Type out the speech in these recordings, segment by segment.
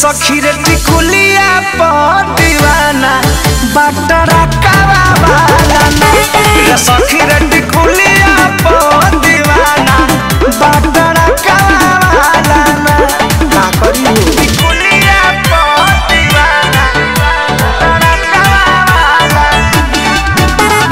सखी रे टिकुलिया पर दीवाना बटरा कावा वाला ना रे सखी रे टिकुलिया पर दीवाना बटरा कावा वाला ना का करी हो टिकुलिया पर दीवाना बटरा कावा वाला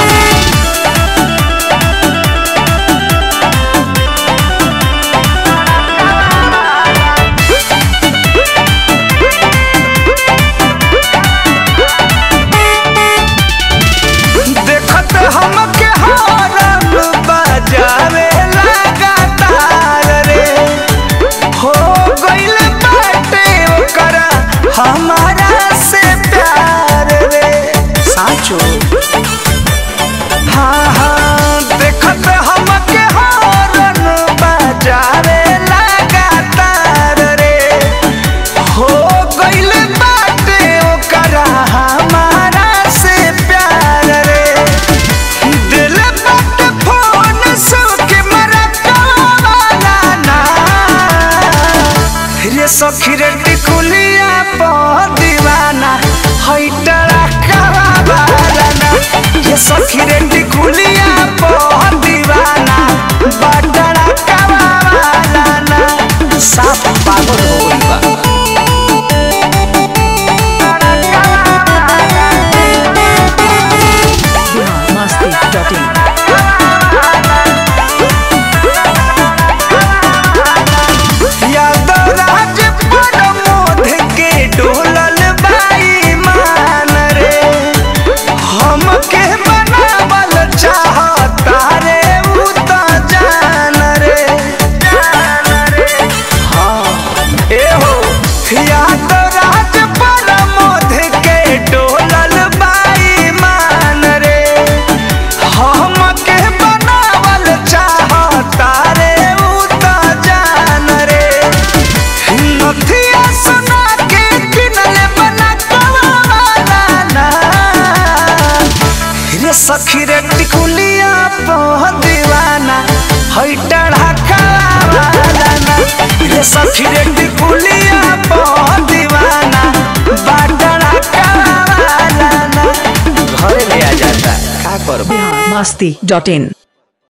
देखत हमके हॉर्न बजावे लगातार रे हो गइल बाटे ओकरा हमारा से प्यार रे साचो हाँ हाँ देखत हमके हॉर्न बजावे लगातार रे हो गइल बाटे ओकरा हमारा से प्यार रे दिल बाटे फोन सुख मरकावाला ना रे सखी रे टिकुलिया पर दीवाना हई टड़ा कावाला ना रे सखी रे टिकुलिया पर दीवाना बटड़ा कावाला ना साफ पागल हो गइल बा biharmasti.in यादवराज प्रमोद के डोलल बाई मान रे हमके बनावल चाहता रे उ त जान रे जान रे हाँ ए हो यादवराज प्रमोद के डोलल बाई मान रे हमके बनावल चाहता रे उ त जान रे नथिया सुना के किनले बना कवाला ना रे सखी रे टिकुलिया पह दीवाना हई टढ़ा कवाला ना रे सखी रे टिकुलिया पह दीवाना बाटड़ा कवाला ना घरे ले आ जाता का करबो biharmasti.in